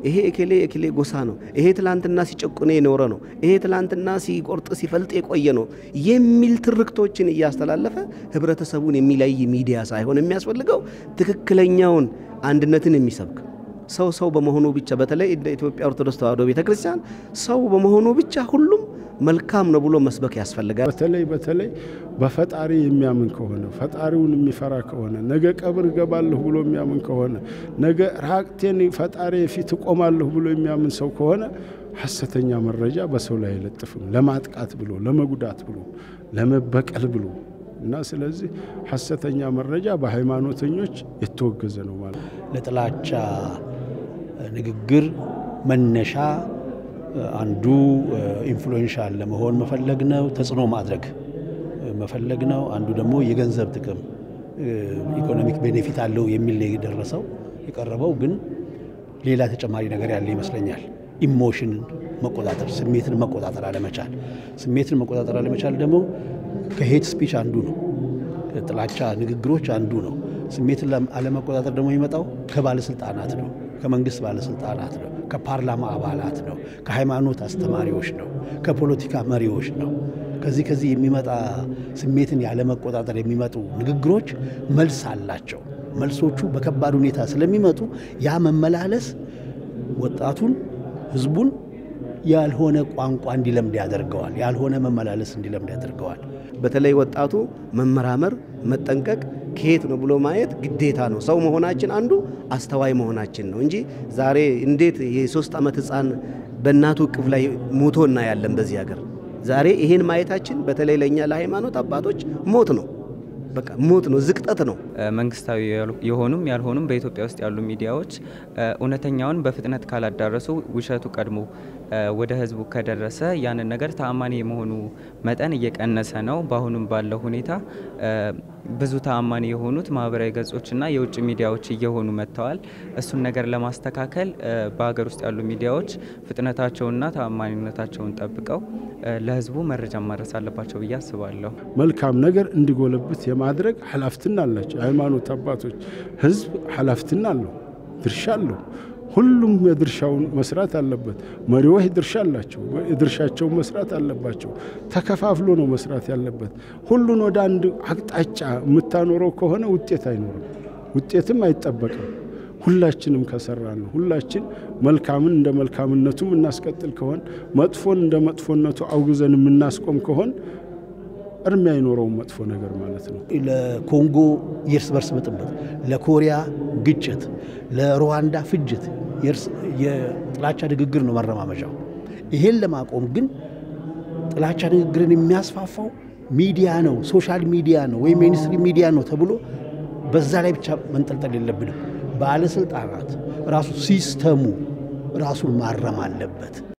ይሄ እኬሌ እኬሌ ጎሳ ነው፣ ይሄ ትላንትና ሲጨቁነ የኖረ ነው፣ ይሄ ትላንትና ሲቆርጥ ሲፈልጥ የቆየ ነው የሚል ትርክቶችን እያስተላለፈ ህብረተሰቡን የሚለይ ሚዲያ ሳይሆን የሚያስፈልገው ትክክለኛውን አንድነትን የሚሰብክ ሰው ሰው በመሆኑ ብቻ በተለይ እንደ ኢትዮጵያ ኦርቶዶክስ ተዋሕዶ ቤተ ክርስቲያን ሰው በመሆኑ ብቻ ሁሉም መልካም ነው ብሎ መስበክ ያስፈልጋል። በተለይ በተለይ በፈጣሪ የሚያምን ከሆነ ፈጣሪውን የሚፈራ ከሆነ ነገ ቀብር እገባለሁ ብሎ የሚያምን ከሆነ ነገ ራቅቴን ፈጣሪ ፊት እቆማለሁ ብሎ የሚያምን ሰው ከሆነ ሐሰተኛ መረጃ በሰው ላይ አይለጥፍም። ለማጥቃት ብሎ ለመጉዳት ብሎ ለመበቀል ብሎ እና ስለዚህ ሐሰተኛ መረጃ በሃይማኖተኞች የተወገዘ ነው ማለት ነው። ለጥላቻ ንግግር መነሻ አንዱ ኢንፍሉዌንሻል ለመሆን መፈለግ ነው፣ ተጽዕኖ ማድረግ መፈለግ ነው። አንዱ ደግሞ የገንዘብ ጥቅም ኢኮኖሚክ ቤኔፊት አለው የሚል ነው የደረሰው የቀረበው። ግን ሌላ ተጨማሪ ነገር ያለ ይመስለኛል። ኢሞሽንን መቆጣጠር፣ ስሜትን መቆጣጠር አለመቻል። ስሜትን መቆጣጠር አለመቻል ደግሞ ከሄት ስፒች አንዱ ነው። ጥላቻ ንግግሮች አንዱ ነው። ስሜትን አለመቆጣጠር ደግሞ የሚመጣው ከባለስልጣናት ነው፣ ከመንግስት ባለስልጣናት ነው፣ ከፓርላማ አባላት ነው፣ ከሃይማኖት አስተማሪዎች ነው፣ ከፖለቲካ መሪዎች ነው። ከዚህ ከዚህ የሚመጣ ስሜትን ያለመቆጣጠር የሚመጡ ንግግሮች መልስ አላቸው። መልሶቹ በከባድ ሁኔታ ስለሚመጡ ያ መመላለስ ወጣቱን ህዝቡን ያልሆነ ቋንቋ እንዲለምድ ያደርገዋል። ያልሆነ መመላለስ እንዲለምድ ያደርገዋል። በተለይ ወጣቱ መመራመር፣ መጠንቀቅ ከየት ነው ብሎ ማየት ግዴታ ነው። ሰው መሆናችን አንዱ አስተዋይ መሆናችን ነው እንጂ ዛሬ እንዴት የሶስት ዓመት ህፃን በእናቱ እቅፍ ላይ ሞቶ እናያለን በዚህ ሀገር። ዛሬ ይሄን ማየታችን በተለይ ለእኛ ለሃይማኖት አባቶች ሞት ነው። በቃ ሞት ነው፣ ዝቅጠት ነው። መንግስታዊ የሆኑም ያልሆኑም በኢትዮጵያ ውስጥ ያሉ ሚዲያዎች እውነተኛውን በፍጥነት ካላዳረሱ ውሸቱ ቀድሞ ወደ ህዝቡ ከደረሰ ያንን ነገር ተአማኒ የመሆኑ መጠን እየቀነሰ ነው። በአሁኑም ባለው ሁኔታ ብዙ ተአማኒ የሆኑት ማህበራዊ ገጾችና የውጭ ሚዲያዎች እየሆኑ መጥተዋል። እሱን ነገር ለማስተካከል በሀገር ውስጥ ያሉ ሚዲያዎች ፍጥነታቸውንና ተአማኒነታቸውን ጠብቀው ለህዝቡ መረጃ ማድረስ አለባቸው ብዬ አስባለሁ። መልካም ነገር እንዲጎለብት የማድረግ ኃላፊነት አላቸው የሃይማኖት አባቶች። ህዝብ ኃላፊነት አለው፣ ድርሻ አለው። ሁሉም የድርሻውን መስራት አለበት። መሪዎች ድርሻ አላቸው፣ የድርሻቸውን መስራት አለባቸው። ተከፋፍሎ ነው መስራት ያለበት። ሁሉን ወደ አንድ አቅጣጫ የምታኖረው ከሆነ ውጤት አይኖርም፣ ውጤትም አይጠበቅም። ሁላችንም ከሰራ ነው ሁላችን መልካምን እንደ መልካምነቱ የምናስቀጥል ከሆን መጥፎን እንደ መጥፎነቱ አውግዘን የምናስቆም ከሆን እርም አይኖረውም መጥፎ ነገር ማለት ነው። ለኮንጎ የእርስ በርስ ብጥብጥ፣ ለኮሪያ ግጭት፣ ለሩዋንዳ ፍጅት የጥላቻ ንግግር ነው መረማመጃው። ይሄን ለማቆም ግን ጥላቻ ንግግርን የሚያስፋፋው ሚዲያ ነው፣ ሶሻል ሚዲያ ነው ወይም ሚኒስትሪ ሚዲያ ነው ተብሎ በዛ ላይ ብቻ መንጠልጠል የለብንም። ባለስልጣናት ራሱ ሲስተሙ ራሱን ማረም አለበት።